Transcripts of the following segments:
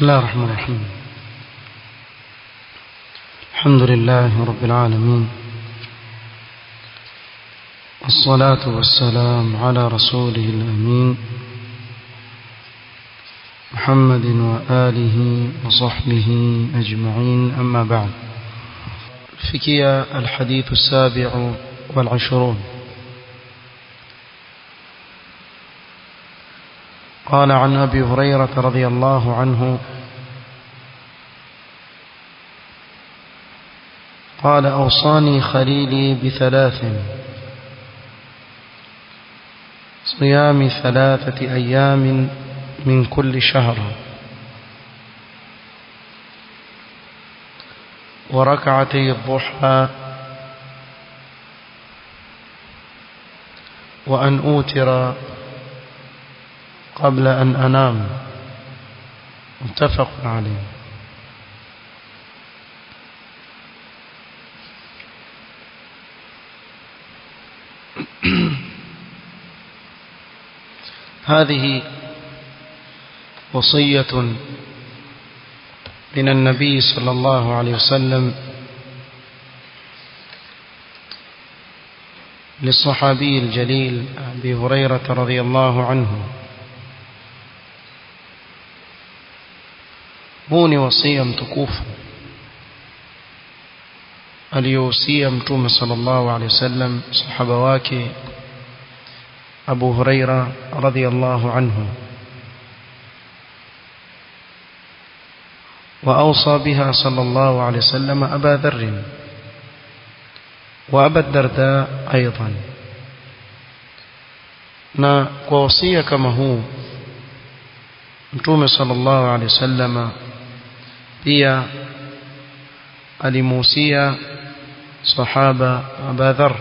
بسم الله الرحمن الرحيم الحمد لله رب العالمين الصلاة والسلام على رسوله الأمين محمد وآله وصحبه أجمعين أما بعد فكي الحديث السابع والعشرون قال عن أبي هريرة رضي الله عنه قال أوصاني خليلي بثلاث صيام ثلاثة أيام من كل شهر وركعتي الضحى وأن أوتر قبل أن أنام متفق عليه هذه وصية من النبي صلى الله عليه وسلم للصحابي الجليل أبي هريرة رضي الله عنه huu ni wasia mtukufu aliyohusia mtume sallallahu alaihi wasallam sahaba wake Abu Huraira radhiyallahu anhu وأوصى بها صلى الله عليه وسلم أبا ذر وأبا الدرداء أيضا na kwa wasia kama huu mtume sallallahu alaihi wasallama pia alimuhusia sahaba Abu Dharr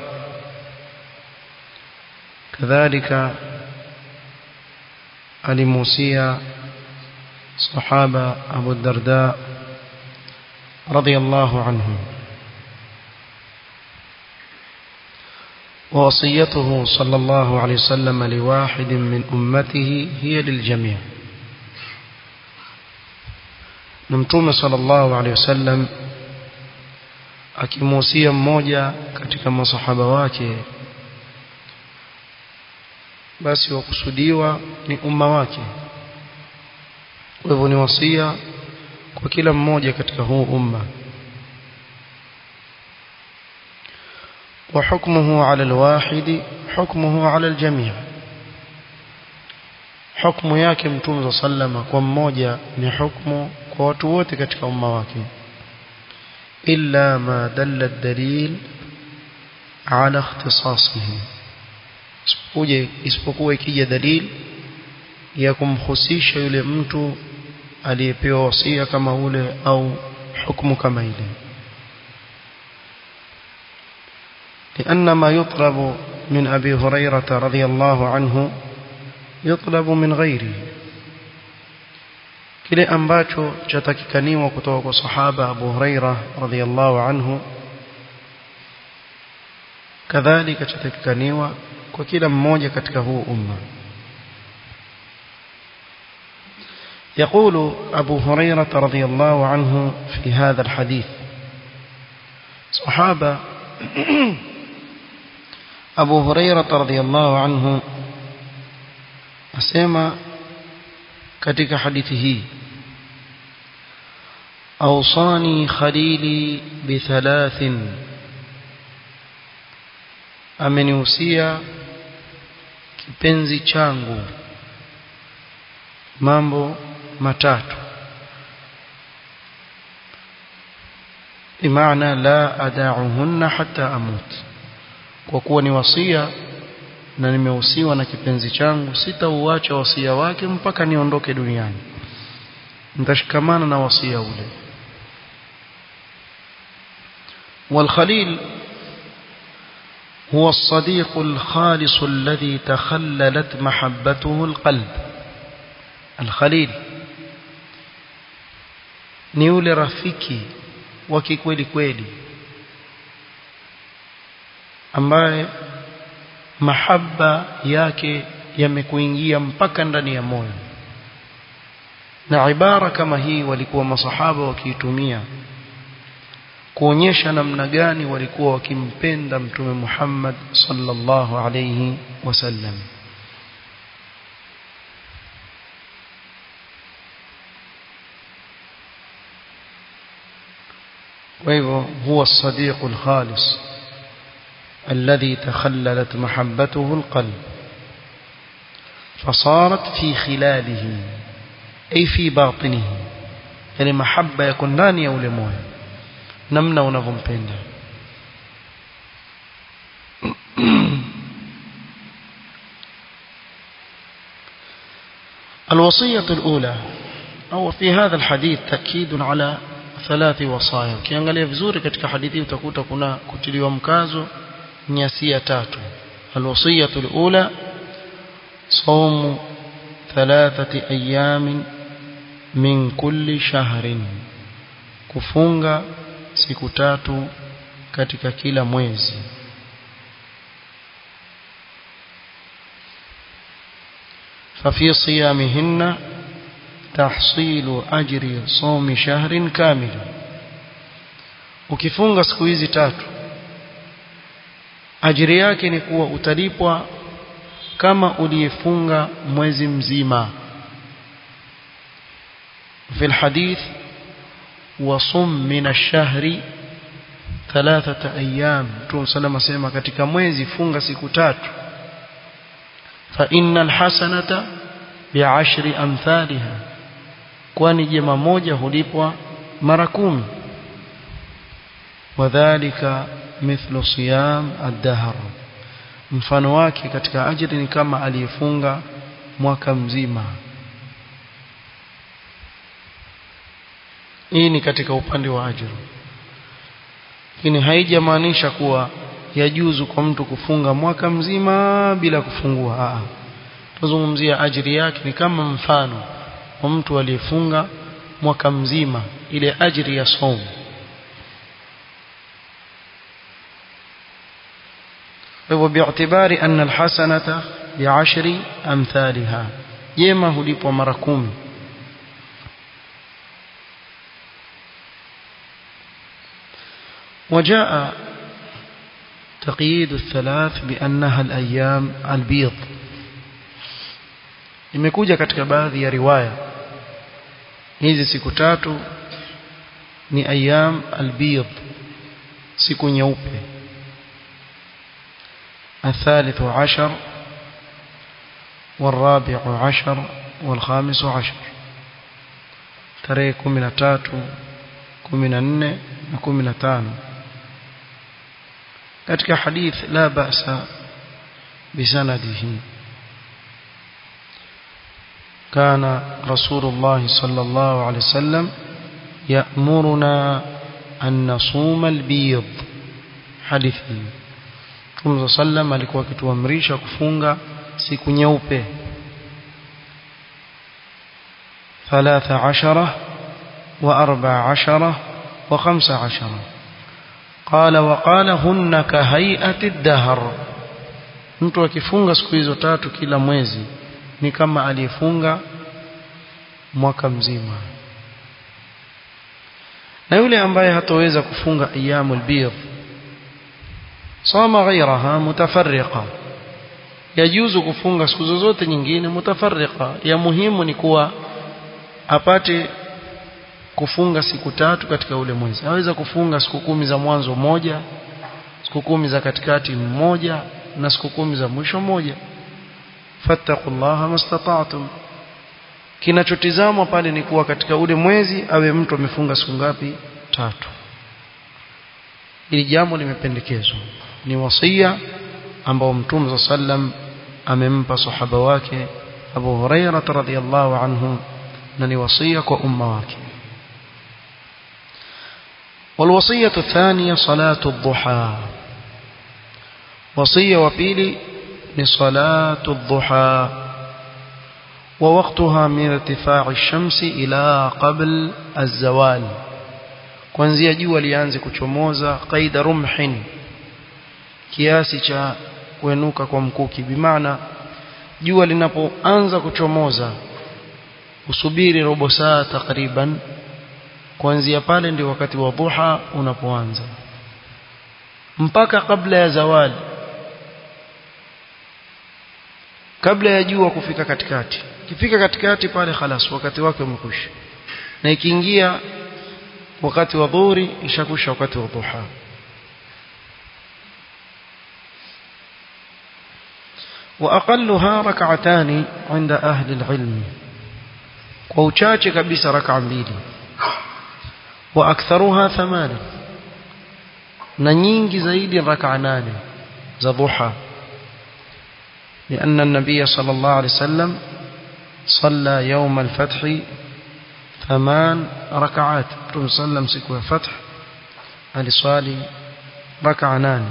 kadhalika alimuhusia sahaba Abu Darda radiyallahu anhu ووصيته صلى الله عليه وسلم لواحد من أمته هي للجميع نمتوم صلى الله عليه وسلم akimuhusia mmoja katika masahaba wake basi wakusudiwa ni umma wake kwa hivyo ni wasia kwa kila mmoja katika huu umma وحكمه على الواحد حكمه على الجميع حكم yake mtume sallama kwa mmoja ni hukumu kwa watu wote katika umma wake illa ma dalla ad-dalil ala ikhtisasihi isipuje isipokuwa ikija dalili ya kumhusisha yule mtu aliyepewa wasia kama ule au hukumu kama ile لأن ما يطلب من أبي هريرة رضي الله عنه يطلب من غيره kile ambacho chatakikaniwa kutoka kwa sahaba Abu Huraira radhiyallahu anhu kadhalika chatakikaniwa kwa kila mmoja katika huu umma يقول أبو هريرة رضي الله عنه في هذا الحديث صحابة أبو هريرة رضي الله عنه أسمى كتك حديثه أوصاني خليلي بثلاث amenihusia kipenzi changu mambo matatu bimaana la adauhunna hatta amut kwa kuwa ni wasia na nimehusiwa na kipenzi changu sitauacha wasia wake mpaka niondoke duniani nitashikamana na wasia ule والخليل هو الصديق الخالص الذي تخللت محبته القلب الخليل ni yule rafiki wa kikweli kweli ambaye mahaba yake yamekuingia mpaka ndani ya moyo na ibara kama hii walikuwa masahaba wakiitumia kuonyesha namna gani walikuwa wakimpenda mtume Muhammad sallallahu alayhi wasallam وهو هو الصديق الخالص الذي تخللت محبته القلب فصارت في خلاله أي في باطنه يعني محبة يكون ndani ya ule moyo namna unavyompenda الوصية الأولى أو في هذا الحديث تأكيد على ثلاث وصايا ukiangalia vizuri katika hadithi utakuta kuna kutiliwa mkazo nyasia tatu الوصية الأولى صوم ثلاثة أيام من كل شهر kufunga siku tatu katika kila mwezi ففي صيامهن تحصيل أجر صوم شهر كامل ukifunga siku hizi tatu ajiri yake ni kuwa utalipwa kama uliyefunga mwezi mzima في الحديث وصم من الشهر ثلاثة أيام Mtume صلى الله katika mwezi funga siku tatu fa innal hasanata bi'ashri amthaliha kwani jema moja hulipwa mara kumi wadhālika mithlu siyam ad-dahr mfano wake katika ajiri ni kama aliyefunga mwaka mzima hii ni katika upande wa ajira lakini haijamaanisha kuwa yajuzu kwa mtu kufunga mwaka mzima bila kufungua Aa. tuzungumzia ajiri yake ni kama mfano wa mtu aliyefunga mwaka mzima ile ajiri ya somo hivyo bi'tibari anna alhasanata bi'ashri amthaliha jema hulipwa mara kumi وجاء تقييد الثلاث بأنها الأيام البيض imekuja katika baadhi ya riwaya hizi siku tatu ni ayam albid siku nyeupe الثالث عشر والرابع عشر والخامس عشر tarehe kumi na tatu kumi na nne na kumi na tano katika hadith la ba'sa bisanadihi كان رسول الله صلى الله عليه وسلم يأمرنا أن نصوم البيض حديثي Mtume sallam alikuwa akituamrisha kufunga siku nyeupe 13 و14 و15 قال وقال هن كهيئة الدهر mtu akifunga siku hizo tatu kila mwezi ni kama aliyefunga mwaka mzima na yule ambaye hatoweza kufunga ayyamul bidh sama ghairaha mutafarriqa yajuzu kufunga siku zozote nyingine mutafarriqa ya muhimu ni kuwa apate kufunga siku tatu katika ule mwezi aweza kufunga siku kumi za mwanzo moja siku kumi za katikati mmoja na siku kumi za mwisho moja fattaqullaha mastata'tum kinachotizamwa pale ni kuwa katika ule mwezi awe mtu amefunga siku ngapi tatu ili jambo limependekezwa ni wasia ambao mtume sallam amempa sahaba wake Abu Hurairah radhiyallahu anhu na ni wasia kwa umma wake والوصية الثانية صلاة الضحى وصية وبيلي لصلاة الضحى ووقتها من ارتفاع الشمس إلى قبل الزوال kuanzia jua lianze kuchomoza qaida rumhin kiasi cha kuenuka kwa mkuki bimaana jua linapoanza kuchomoza usubiri robo saa takriban kuanzia pale ndio wakati wa dhuha unapoanza mpaka kabla ya zawadi kabla ya jua kufika katikati ikifika katikati pale khalas wakati wake umekwisha na ikiingia wakati wa dhuhuri ishakusha wakati wa dhuha واقلها ركعتان عند اهل العلم وauchache kabisa rak'a mbili واكثرها ثمان na nyingi zaidi rak'a nane za dhuha لأن النبي صلى الله عليه وسلم صلى يوم الفتح ثمان ركعات رسول صلى الله عليه وسلم سكوى فتح aliswali raka nane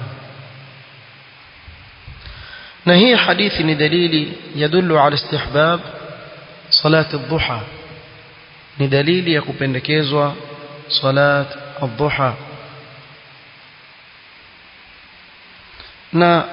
na hii hadithi ni dalili yadullu ala istihbab salati ad-duha ni dalili ya kupendekezwa salat ad-duha na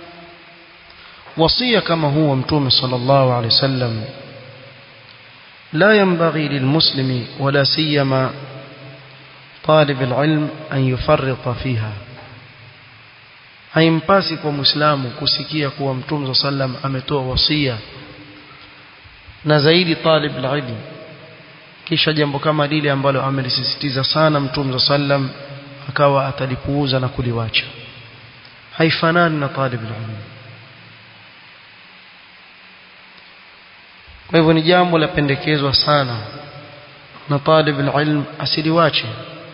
wasia kama huwa mtume sallallahu alaihi wasallam لا ينبغي للمسلم ولا سيما طالب العلم أن يفرط فيها haimpasi kwa muislamu kusikia kuwa mtume sallam ametoa wasia na zaidi talib ilm kisha jambo kama lile ambalo amelisisitiza sana mtume sallam akawa atalipuuza na kuliwacha haifanani na talib ilm kwa hivyo ni jambo la pendekezwa sana na talib ilm asiliwache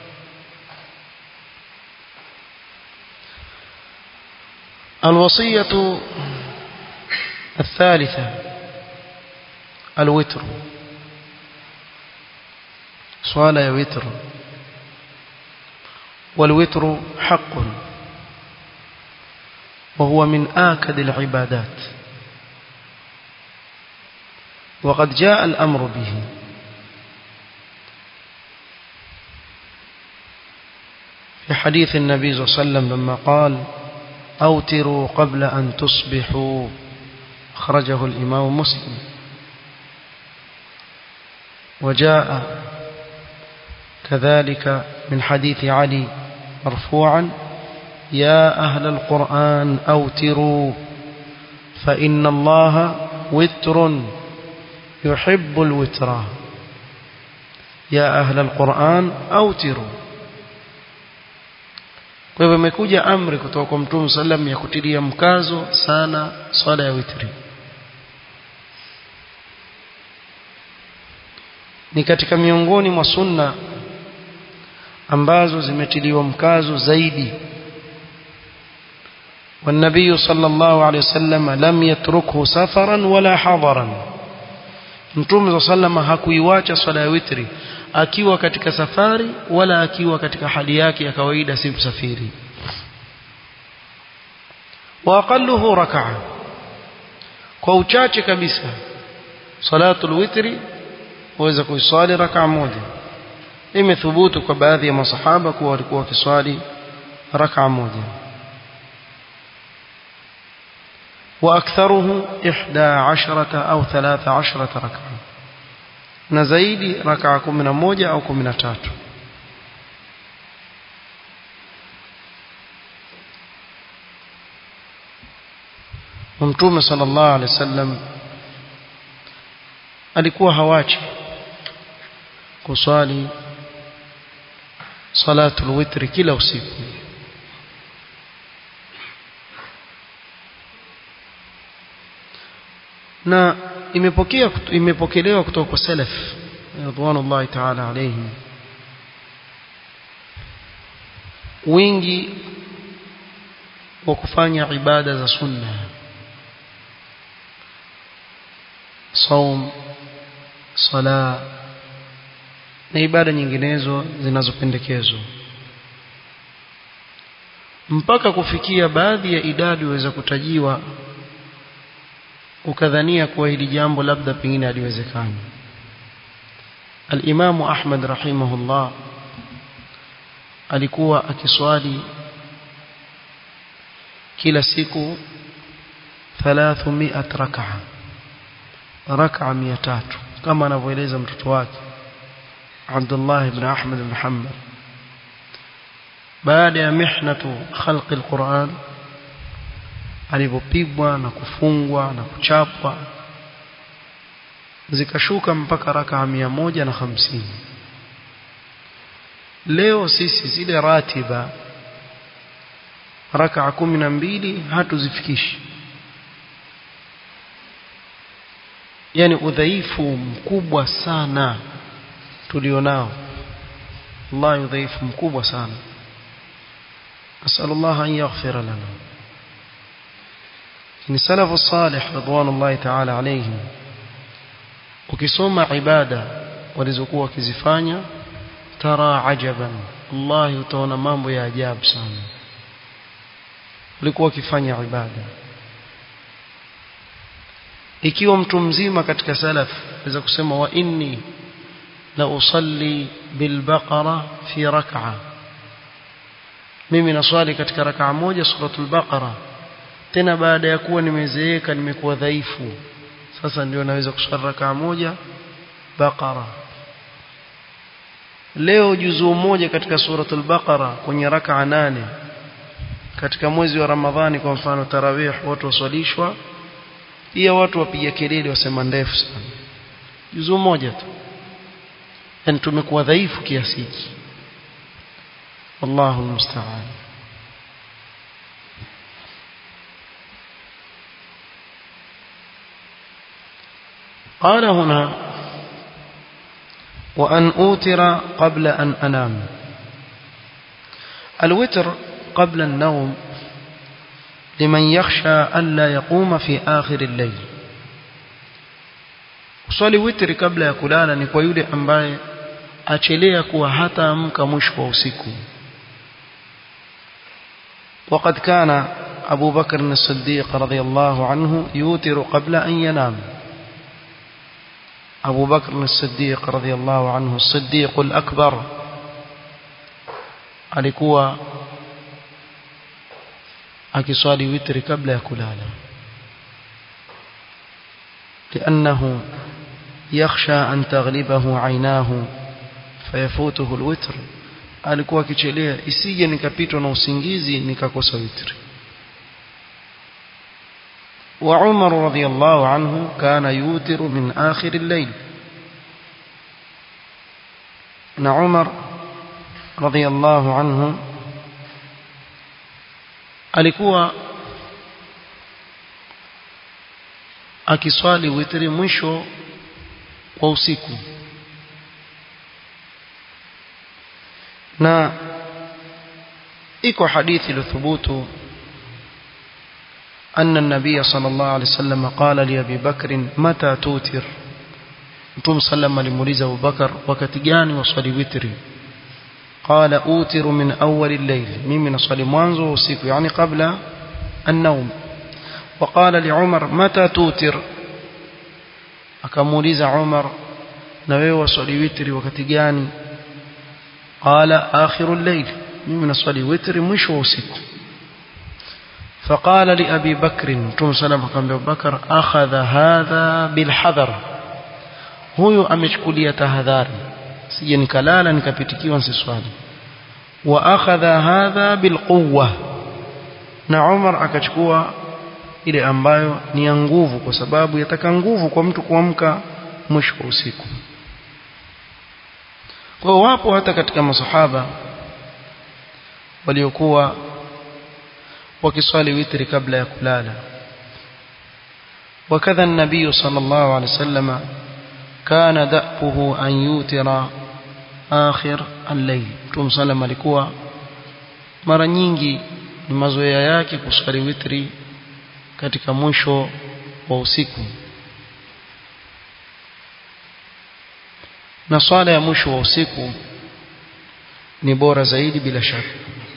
الوصية الثالثة الوتر صلاة وتر والوتر حق وهو من آكد العبادات وقد جاء الأمر به في حديث النبي صلى الله عليه وسلم لما قال أوتروا قبل أن تصبحوا أخرجه الإمام مسلم وجاء كذلك من حديث علي مرفوعا يا أهل القرآن أوتروا فإن الله وتر يحب الوتر يا أهل القرآن أوتروا kwa hivyo imekuja amri kutoka kwa mtume sallam ya kutilia mkazo sana swala ya witri ni katika miongoni mwa sunna ambazo zimetiliwa mkazo zaidi والنبي صلى الله عليه وسلم لم يتركه سفرا ولا حضرا mtume صلى الله عليه hakuiwacha swala ya witri akiwa katika safari wala akiwa katika hali yake ya kawaida si msafiri wa aqalluhu rak'a kwa uchache kabisa salatul witri waweza kuiswali rak'a moja imethubutu kwa baadhi ya masahaba kuwa walikuwa wakiswali rak'a moja واكثره 11 au 13 ركعه na zaidi rakaa 11 au 13 Mtume sallallahu alaihi wasallam alikuwa hawachi kuswali salatul witri kila usiku na imepokea imepokelewa kutoka kwa salaf radhiallahu ta'ala alayhim wingi wa kufanya ibada za sunna saum sala na ibada nyinginezo zinazopendekezwa mpaka kufikia baadhi ya idadi waweza kutajiwa ukadhania kuwa hili jambo labda pengine haliwezekani Al-Imam Ahmad rahimahullah alikuwa akiswali kila siku 300 rak'a rak'a 300 kama anavyoeleza mtoto wake Abdullah ibn Ahmad ibn Hanbal baada ya mihnatu khalqi alquran alipopigwa na kufungwa na kuchapwa zikashuka mpaka rakaa mia moja na hamsini leo sisi zile ratiba rakaa kumi na mbili hatuzifikishi yani udhaifu mkubwa sana tulionao wallahi udhaifu mkubwa sana asallallahu an yaghfira lana ni salafu salih ridwanullahi ta'ala alayhim ukisoma ibada walizokuwa wakizifanya tara ajaban wallahi utaona mambo ya ajabu sana walikuwa wakifanya ibada ikiwa mtu mzima katika salaf aweza kusema wa inni la usalli bilbaqara fi rak'a mimi naswali katika rak'a moja suratul baqara tena baada ya kuwa nimezeeka nimekuwa dhaifu sasa ndio naweza kuswali rak'a moja baqara leo juzuu moja katika suratul baqara kwenye rak'a nane katika mwezi wa ramadhani kwa mfano tarawih watu waswalishwa pia watu wapiga kelele wasema ndefu sana juzuu moja tu yani tumekuwa dhaifu kiasi hiki wallahu almusta'an قال هنا وأن أوتر قبل أن أنام الوتر قبل النوم لمن يخشى ألا يقوم في آخر الليل uswali witri kabla ya kulala ni kwa yule ambaye achelea kuwa hata amka mwisho wa usiku وقد كان أبو بكر الصديق رضي الله عنه يوتر قبل أن ينام أبو بكر الصديق رضي الله عنه الصديق الأكبر alikuwa akiswali witri kabla ya kulala لأنه يخشى أن تغلبه عيناه فيفوته الوتر alikuwa akichelea isije nikapitwa na usingizi nikakosa witri وعمر رضي الله عنه كان يوتر من آخر الليل na Umar radhiyallahu anhu alikuwa akiswali witri mwisho wa usiku na iko hadithi iliyothubutu أن النبي صلى الله عليه وسلم قال لأبي بكر متى توتر Mtume sallam alimuuliza Abu Bakar wakati gani waswali witri qala utiru min awwal al-layl mimi naswali mwanzo wa usiku yani kabla an-nawm وقال لعمر متى توتر akamuuliza Umar na wewe waswali witri wakati gani qala akhiru al-layl mimi naswali witri mwisho wa usiku فقال لأبي بكر متوم سلام akamwambia Abu Bakar akhadha hadha bilhadhar huyu amechukulia tahadhari sije nikalala nikapitikiwa nsiswali wa akhadha hadha bilquwa na Umar akachukua ile ambayo ni ya nguvu kwa sababu yataka nguvu kwa mtu kuamka mwisho wa usiku kwa wapo hata katika masahaba waliokuwa wakiswali witri kabla ya kulala وكذا النبي صلى الله عليه وسلم كان دأبه أن يوتر آخر الليل Mtume sallam alikuwa mara nyingi ni mazoea yake kuswali witri katika mwisho wa usiku na swala ya mwisho wa usiku ni bora zaidi bila shaka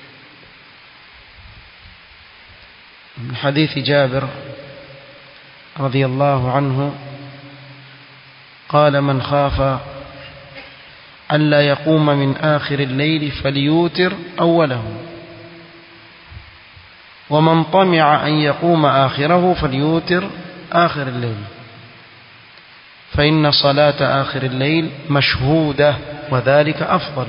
من حديث جابر رضي الله عنه قال من خاف ألا يقوم من آخر الليل فليوتر أوله ومن طمع أن يقوم آخره فليوتر آخر الليل فإن صلاة آخر الليل مشهودة وذلك أفضل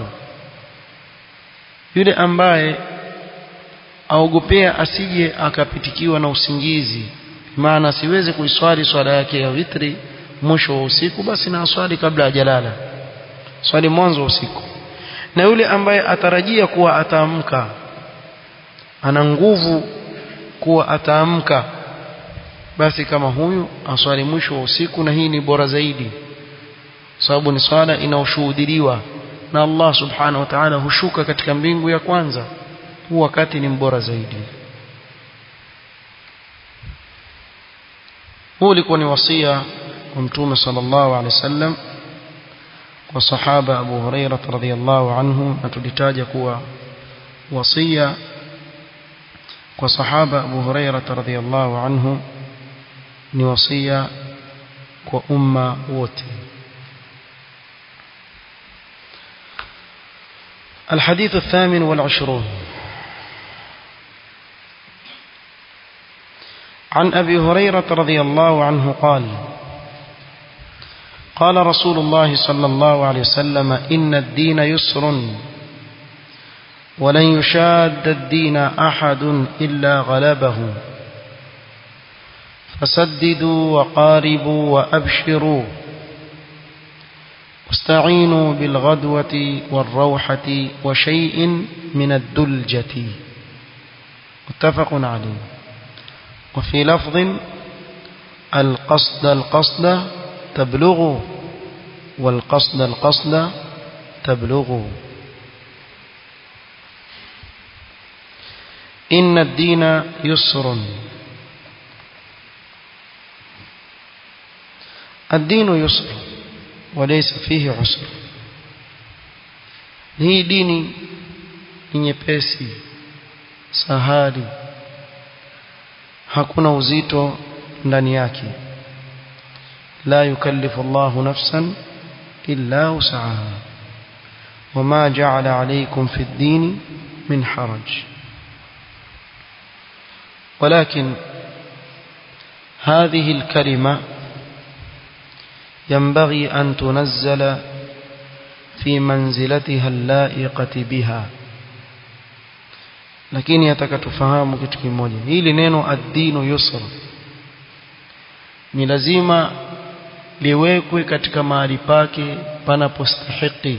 yule ambaye aogopea asije akapitikiwa na usingizi maana asiweze kuiswali swala yake ya witri mwisho wa usiku basi na aswali kabla hajalala swali mwanzo wa usiku na yule ambaye atarajia kuwa ataamka ana nguvu kuwa ataamka basi kama huyu aswali mwisho wa usiku na hii ni bora zaidi sababu ni swala inaoshuhudiliwa na Allah subhanahu wa ta'ala hushuka katika mbingu ya kwanza huu wakati ni mbora zaidi huu ulikuwa ni wasia wa mtume sallallahu alaihi wasallam kwa sahaba Abu Huraira radhiyallahu anhu na tulitaja kuwa wasia kwa sahaba Abu Huraira radhiyallahu anhu ni wasia kwa umma wote الحديث الثامن والعشرون عن أبي هريرة رضي الله عنه قال قال رسول الله صلى الله عليه وسلم إن الدين يسر ولن يشاد الدين أحد إلا غلبه فسددوا وقاربوا وأبشروا واستعينوا بالغدوة والروحة وشيء من الدلجة متفق عليه وفي لفظ القصد القصد تبلغ والقصد القصد تبلغ إن الدين يسر الدين يسر وليس فيه عسر hii dini ni nyepesi sahali hakuna uzito ndani yake la yukallifu Allahu nafsan illa wus'aha wama ja'ala alaykum fi ad-din min haraj ولكن هذه الكلمة ينبغي أن تنزل في منزلتها اللائقة بها lakini nataka tufahamu kitu kimoja hili neno ad-dinu yusra ni lazima liwekwe katika mahali pake panapostahiki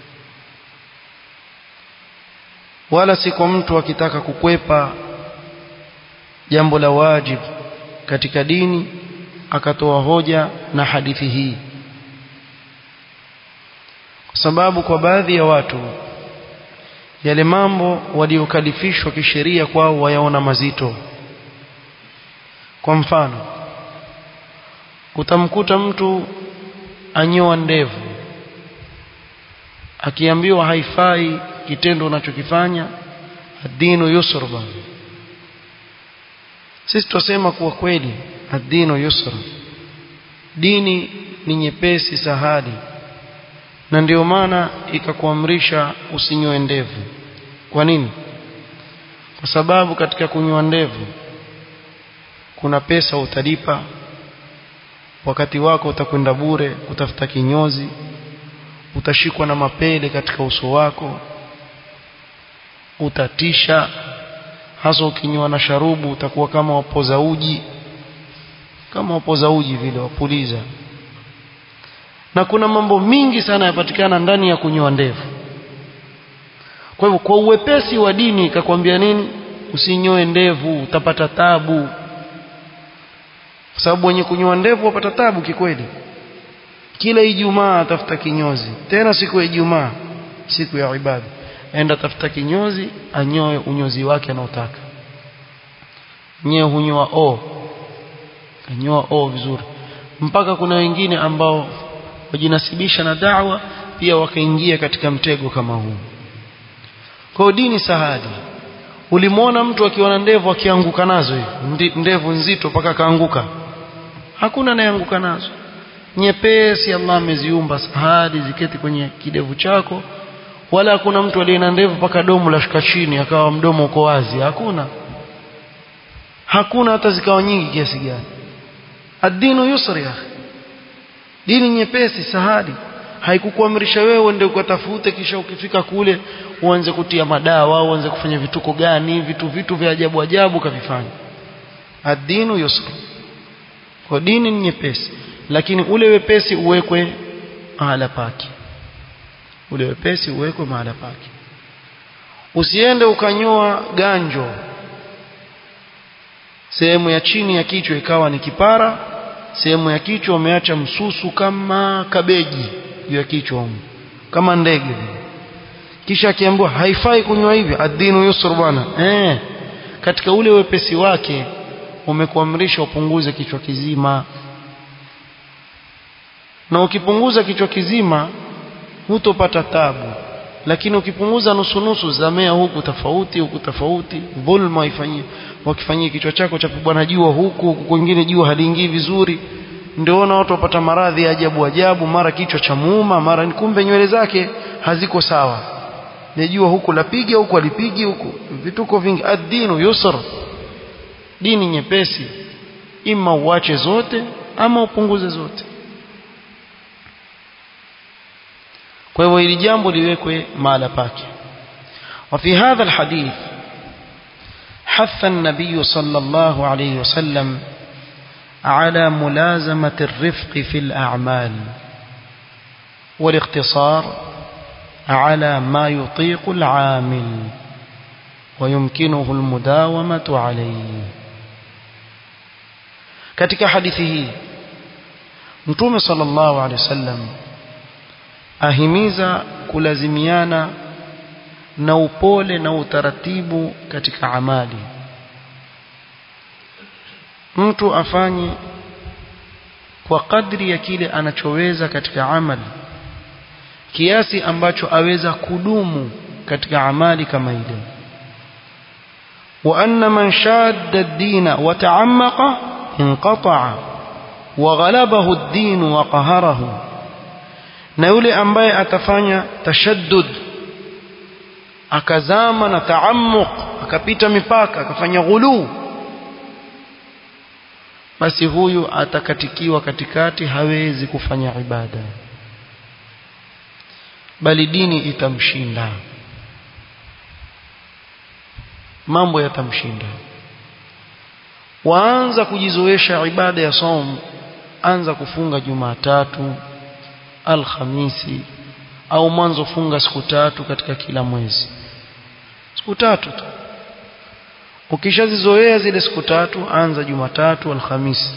wala si kwa mtu akitaka kukwepa jambo la wajib katika dini akatoa hoja na hadithi hii kwa sababu kwa baadhi ya watu yale mambo waliokalifishwa kisheria kwao wayaona mazito kwa mfano utamkuta mtu anyoa ndevu akiambiwa haifai kitendo unachokifanya adinu yusra sisi tusema kuwa kweli adinu yusra dini ni nyepesi sahali na ndio maana ikakuamrisha usinyoe ndevu kwa nini kwa sababu katika kunyoa ndevu kuna pesa utalipa wakati wako utakwenda bure kutafuta kinyozi utashikwa na mapele katika uso wako utatisha hasa ukinywa na sharubu utakuwa kama wapoza uji kama wapoza uji vile wapuliza na kuna mambo mingi sana yapatikana ndani ya kunyoa ndevu kwa hivyo kwa uwepesi wa dini ikakwambia nini usinyoe ndevu utapata tabu kwa sababu wenye kunyoa ndevu wapata tabu kikweli kila ijumaa atafuta kinyozi tena siku ya ijumaa siku ya ibada enda tafuta kinyozi anyoe unyozi wake anaotaka nyewe hunyoa o anyoa o vizuri mpaka kuna wengine ambao wajinasibisha na da'wa pia wakaingia katika mtego kama huu kwa dini sahadi ulimwona mtu akiwa na ndevu akianguka nazo hivi ndevu nzito mpaka kaanguka hakuna anayeanguka nazo nyepesi Allah ameziumba sahadi ziketi kwenye kidevu chako wala hakuna mtu aliye na ndevu mpaka domo la shuka chini akawa mdomo uko wazi hakuna hakuna hata zikawa nyingi kiasi gani ad-dinu yusri ya dini nyepesi sahali haikukuamrisha wewe uende ukatafute kisha ukifika kule uanze kutia madawa uanze kufanya vituko gani vitu vitu vya ajabu ajabu kavifanya ad-dinu yusr kwa dini ni nyepesi lakini ule wepesi uwekwe mahala pake ule wepesi uwekwe mahala pake usiende ukanyoa ganjo sehemu ya chini ya kichwa ikawa ni kipara sehemu ya kichwa umeacha msusu kama kabeji juu ya kichwa kama ndege kisha akiambiwa haifai kunywa hivi adinu yusr bwana eh katika ule wepesi wake umekuamrisha upunguze kichwa kizima na ukipunguza kichwa kizima hutopata tabu lakini ukipunguza nusu nusu zamea huku tofauti huku tofauti dhulma waifanyie wakifanyia kichwa chako cha bwana jua huku huku kwingine jua haliingii vizuri ndio ona watu wapata maradhi ya ajabu ajabu mara kichwa cha muuma mara kumbe nywele zake haziko sawa najua huku lapiga huku alipigi huku vituko vingi ad-dinu yusr dini nyepesi ima uache zote ama upunguze zote kwa hivyo hili jambo liwekwe mahala pake وفي هذا الحديث حث النبي صلى الله عليه وسلم على ملازمة الرفق في الأعمال والاقتصار على ما يطيق العامل ويمكنه المداومة عليه katika hadithi hii mtume sallallahu alaihi wasallam ahimiza kulazimiana na upole na utaratibu katika amali mtu afanye kwa kadri ya kile anachoweza katika amali kiasi ambacho aweza kudumu katika amali kama ile وأن من شاد الدين وتعمق انقطع وغلبه الدين وقهره na yule ambaye atafanya tashaddud akazama na taammuq akapita mipaka akafanya ghulu basi huyu atakatikiwa katikati hawezi kufanya ibada bali dini itamshinda mambo yatamshinda waanza kujizoesha ibada ya saum anza kufunga jumatatu alhamisi au mwanzo funga siku tatu katika kila mwezi siku tatu tu ukishazizoea zile siku tatu anza jumatatu alhamisi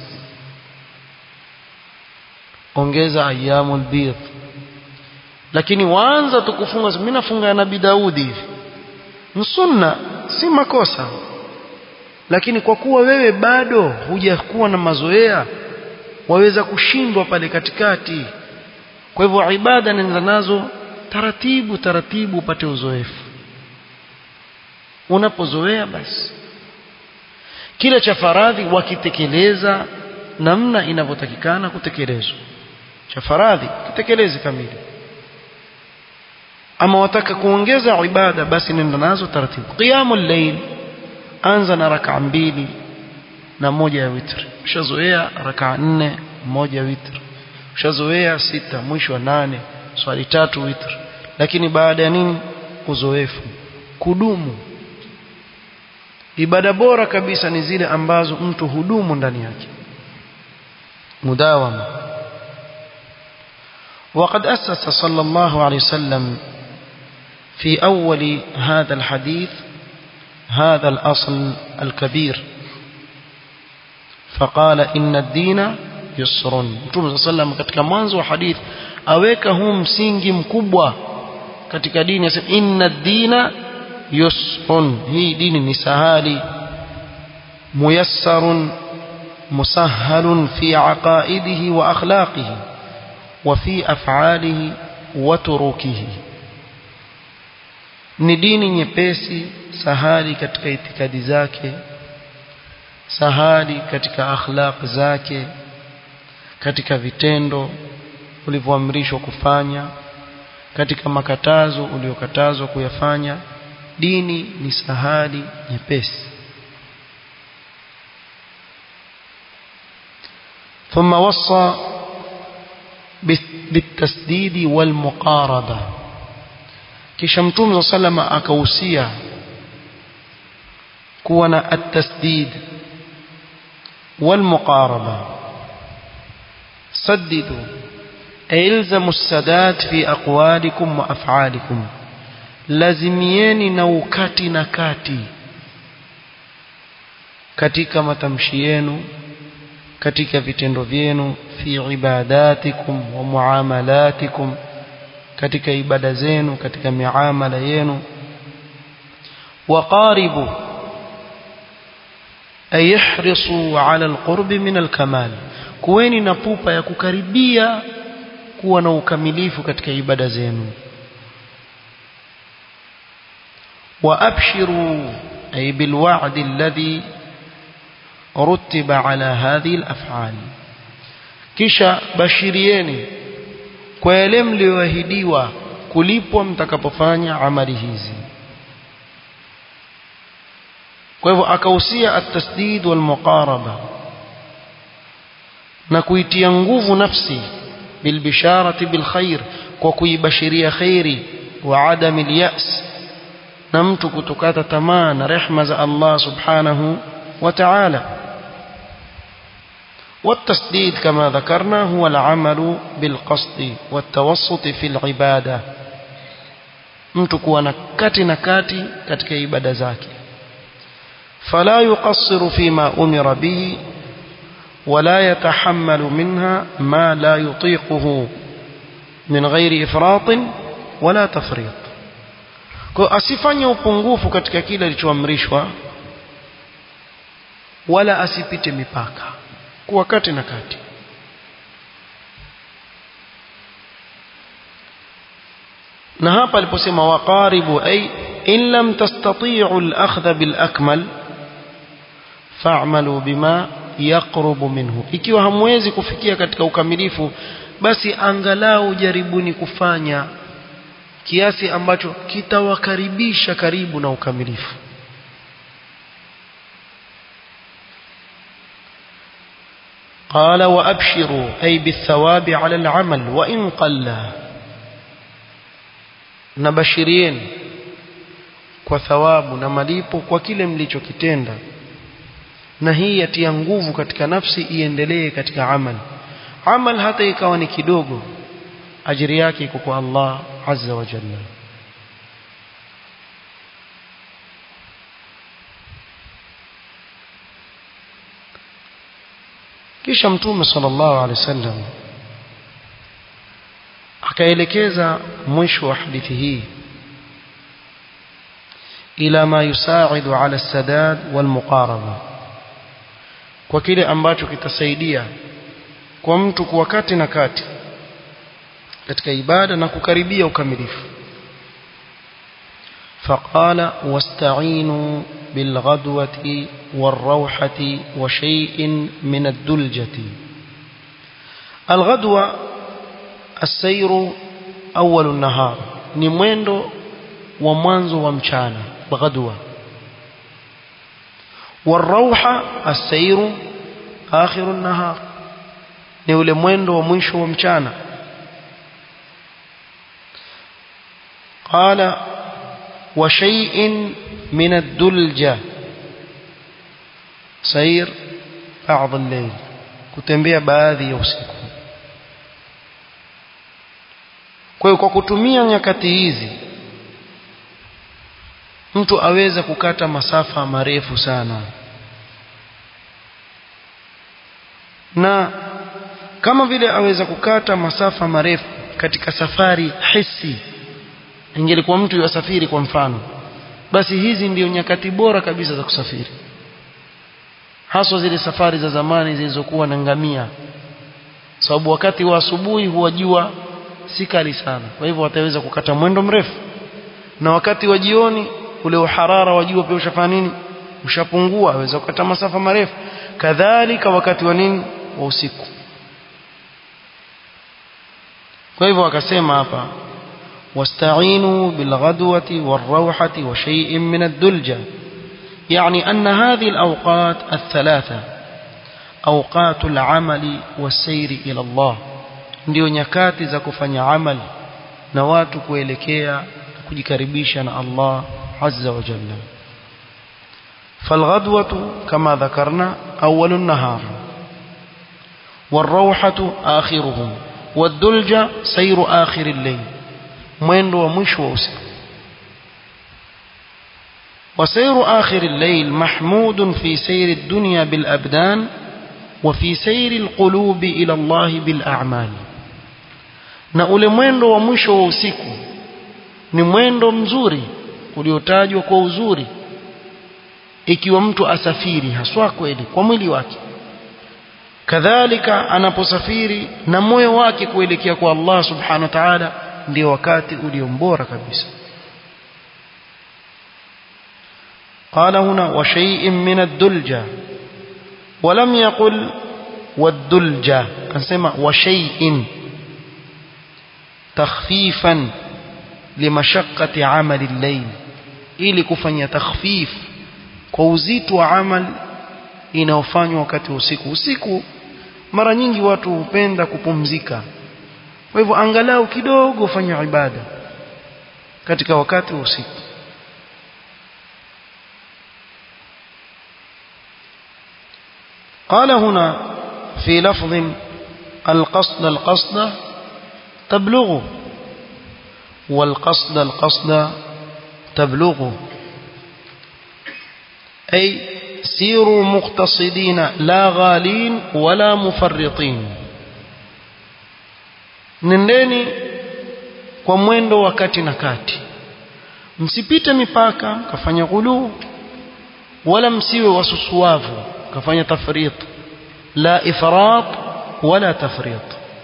ongeza ayyamul bidh lakini waanza tukufunga mimi nafunga nabii Daudi hivi sunna si makosa lakini kwa kuwa wewe bado hujakuwa na mazoea waweza kushindwa pale katikati kwa hivyo ibada nenda nazo taratibu taratibu upate uzoefu unapozoea basi kile cha faradhi wakitekeleza namna inavyotakikana kutekelezwa cha faradhi kitekeleze kamili ama wataka kuongeza ibada basi nenda nazo taratibu qiyamul layl anza na rak'a mbili na moja ya witri ushazoea rak'a nne moja witri ushazoea sita mwisho wa nane swali tatu witri lakini baada ya nini uzoefu kudumu ibada bora kabisa ni zile ambazo mtu hudumu ndani yake mudawama وقد أسس صلى الله عليه وسلم في أول هذا الحديث هذا الأصل الكبير فقال إن الدين يسر Mtume صلى الله عليه katika mwanzo wa hadith aweka huu msingi mkubwa katika dini asema inna dina yusrun hii dini ni sahali muyassarun musahhalun fi aqaidihi wa akhlaqihi wa fi af'alihi wa turukihi ni dini nyepesi sahali katika itikadi zake sahali katika akhlaq zake katika vitendo ulivyoamrishwa kufanya katika makatazo uliokatazwa kuyafanya dini ni sahali nyepesi ثم وصى bitasdidi walmuqaraba kisha mtume sa salama akahusia kuwa na at-tasdid walmuqaraba saddidu ilzamu as-sadad fi aqwalikum wa af'alikum lazimieni na ukati na kati katika matamshi yenu katika vitendo vyenu fi ibadatikum wa muamalatikum katika ibada zenu katika miamala yenu waqaribu ay ihrisu ala alqurb min alkamal kuweni na pupa ya kukaribia kuwa na ukamilifu katika ibada zenu وأبشروا أي بالوعد الذي رتب على هذه الأفعال kisha bashirieni kwa yale mlioahidiwa kulipwa mtakapofanya amali hizi kwa hivyo akahusia at-tasdid wal muqaraba na kuitia nguvu nafsi bil bisharati bil khair kwa kuibashiria khairi wa adami al-ya's na mtu kutokata tamaa na rehma za Allah subhanahu wa ta'ala والتسديد كما ذكرنا هو العمل بالقصد والتوسط في العبادة mtu kuwa na kati na kati katika ibada zake فلا يقصر فيما أمر به ولا يتحمل منها ما لا يطيقه من غير إفراط ولا تفريط kwa asifanye upungufu katika kile alichoamrishwa wala asipite mipaka kuwa kati na kati na hapa aliposema waqaribu ay in lam tastati'u al-akhdha bil akmal fa'malu bima yaqrubu minhu ikiwa hamwezi kufikia katika ukamilifu basi angalau jaribuni kufanya kiasi ambacho kitawakaribisha karibu na ukamilifu قال وأبشروا أي بالثواب على العمل وإن قل نبشرين kwa thawabu na malipo kwa kile mlichokitenda na hii yatia nguvu katika nafsi iendelee katika amal amal hata ikawa ni kidogo ajiri yake iko kwa Allah azza wa jalla kisha mtume sallallahu alaihi wasallam akaelekeza mwisho wa hadithi hii ila ma yusaidu ala sadad wal muqaraba kwa kile ambacho kitasaidia kwa mtu kuwa kati na kati katika ibada na kukaribia ukamilifu فقال واستعينوا بالغدوة والروحة وشيء من الدلجة الغدوة السير أول النهار نمويندو ومانزو ومشانا بغدوة والروحة السير آخر النهار نولي مويندو ومنشو ومشانا قال وشيء من الدلجة سير بعض الليل kutembea baadhi ya usiku kwa hiyo kwa kutumia nyakati hizi mtu aweza kukata masafa marefu sana na kama vile aweza kukata masafa marefu katika safari hisi ingelikuwa mtu yasafiri kwa mfano basi hizi ndio nyakati bora kabisa za kusafiri haswa zile safari za zamani zilizokuwa na ngamia sababu wakati wa asubuhi huwa jua si kali sana kwa hivyo wataweza kukata mwendo mrefu na wakati wa jioni ule uharara wa jua pia ushafanya nini ushapungua aweza kukata masafa marefu kadhalika wakati wa nini wa usiku kwa hivyo akasema hapa واستعينوا بالغدوة والروحة وشيء من الدلجة يعني أن هذه الأوقات الثلاثة أوقات العمل والسير إلى الله ndio nyakati za kufanya amali na watu kuelekea kujikaribisha na Allah azza wa jalla فالغدوة كما ذكرنا أول النهار والروحة آخره والدلجة سير آخر الليل mwendo wa mwisho wa usiku وسير آخر الليل محمود في سير الدنيا بالأبدان وفي سير القلوب إلى الله بالأعمال na ule mwendo wa mwisho wa usiku ni mwendo mzuri uliotajwa kwa uzuri ikiwa mtu asafiri haswa kweli kwa mwili wake kadhalika anaposafiri na moyo wake kuelekea kwa Allah subhanahu wa ta'ala ndio wakati uliombora kabisa قال هنا وشيء من الدلجة ولم يقل والدلجة أنسمع وشيء تخفيفا لمشقة عمل الليل ili kufanya takhfif kwa uzito wa amal inaofanywa wakati wa usiku usiku mara nyingi watu hupenda kupumzika kwa hivyo angalau kidogo fanya ibada katika wakati wa usiku قال هنا في لفظ القصد القصد تبلغ والقصد القصد تبلغ أي سيروا مقتصدين لا غالين ولا مفرطين nendeni kwa mwendo wa kati na kati msipite mipaka mkafanya ghuluu wala msiwe wasusuavu mkafanya tafrit la ifrat wala tafrit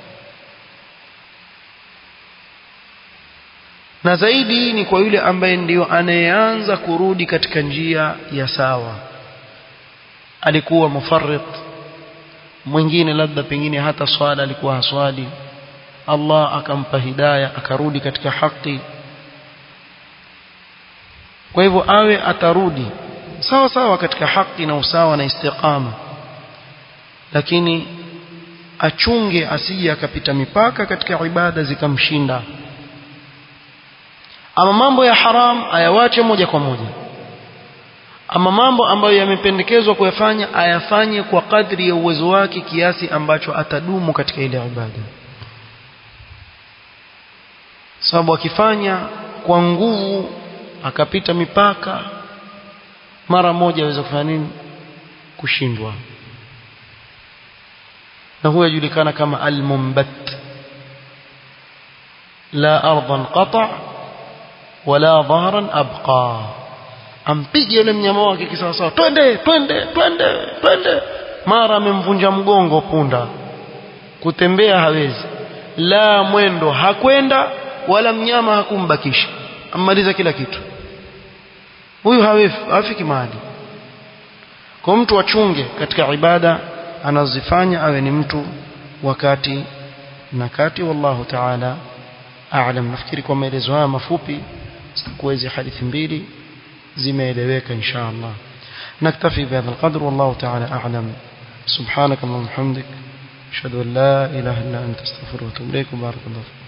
na zaidi ni kwa yule ambaye ndiyo anayeanza kurudi katika njia ya sawa alikuwa mufarrit mwingine labda pengine hata swala alikuwa haswali Allah akampa hidaya akarudi katika haki kwa hivyo awe atarudi sawa sawa katika haki na usawa na istiqama lakini achunge asije akapita mipaka katika ibada zikamshinda ama mambo ya haram ayawache moja kwa moja ama mambo ambayo yamependekezwa kuyafanya ayafanye kwa kadri ya uwezo wake kiasi ambacho atadumu katika ile ibada sababu akifanya kwa nguvu akapita mipaka mara moja aweza kufanya nini kushindwa na huyo yajulikana kama al-mumbat la ardan qata wala dhahran abqa ampige yule mnyama wake kisawasawa twende twende twende twende mara amemvunja mgongo punda kutembea hawezi la mwendo hakwenda wala mnyama hakumbakisha ammaliza kila kitu huyu hafiki mahali kwa mtu achunge katika ibada anazifanya awe ni mtu wakati na kati wallahu ta'ala a'lam nafikiri kwa maelezo haya mafupi zitakuwa hizi hadithi mbili zimeeleweka insha Allah naktafi bihadha alqadr wallahu ta'ala a'lam subhanak allahumma hamdik ashhadu an la ilaha illa anta astaghfiruka wa atubu ilaik barakallahu